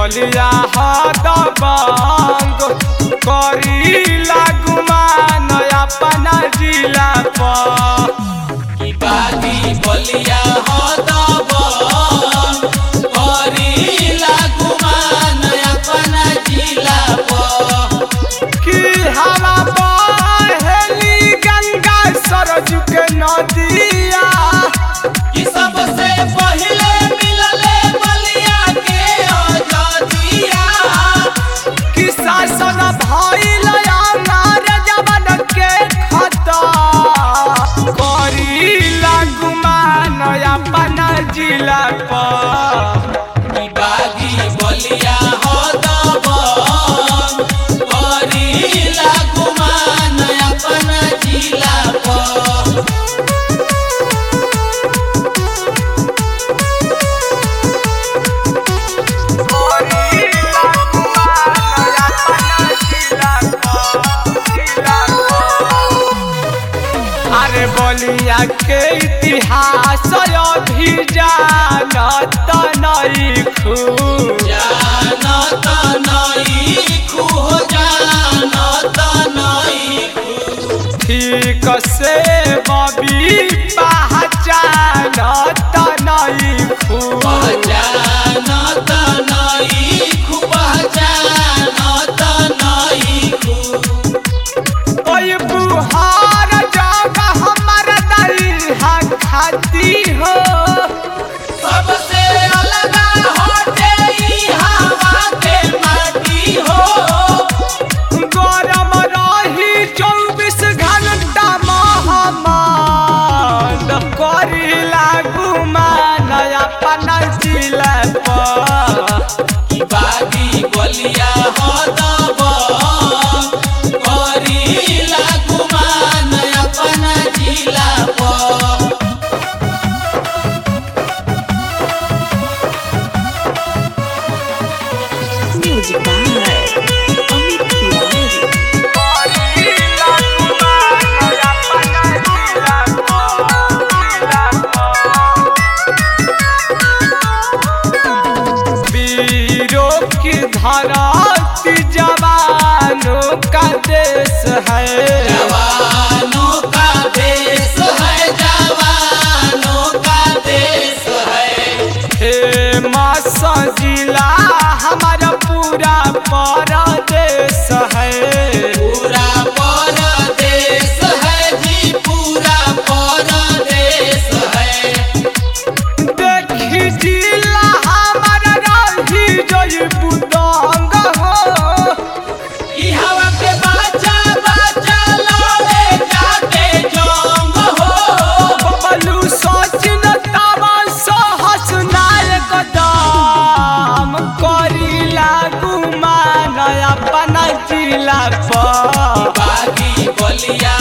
बलिया हदबंग करी लागुमान अपना जिला पर की बागी बलिया हदब करी लागुमान अपना जिला पर कि हवा बहेली गंगा सरज के नदिया कि सबसे पहिले मिलले बलिया के आजादिया कि शासन भइल अनार जवन के खता करी लागुमान अपना जिला पर की बागी बलिया हदब करी लागुमान अपना जिला पर अरे बलिया के इतिहास अभी जानत नहीं खूब जानत नहीं खूह जानत नहीं खूह ठीक से बबी पहचानत नहीं खूब जानत नहीं खूब जानत नहीं खूब ओय बुहार जग हमर दरिहा खाती हो सबसे अलग हटे ई हवा के माटी हो गरम रही चौबीस घंटा महमान करी लागू मान अपन जिला पर की बागी बलिया हदब करी लागुमान अपना जिला पर Music by Amit Tiwari. करी लागू मान अपन जिला पर वीरों की धरती जवानों का देश है जवानों का देश है जवानों का देश है हे मासा जिला हमारा पूरा परदेश है पूरा परदेश है जी पूरा परदेश है देखी जिला हमारा रही जोई बुदंग हो ई हवा के बाजा बाजा लड़े जाके जंग हो बबलू सचिन तवा सहस नायक दाम करी लागू मान अपना जिला पर बागी बलिया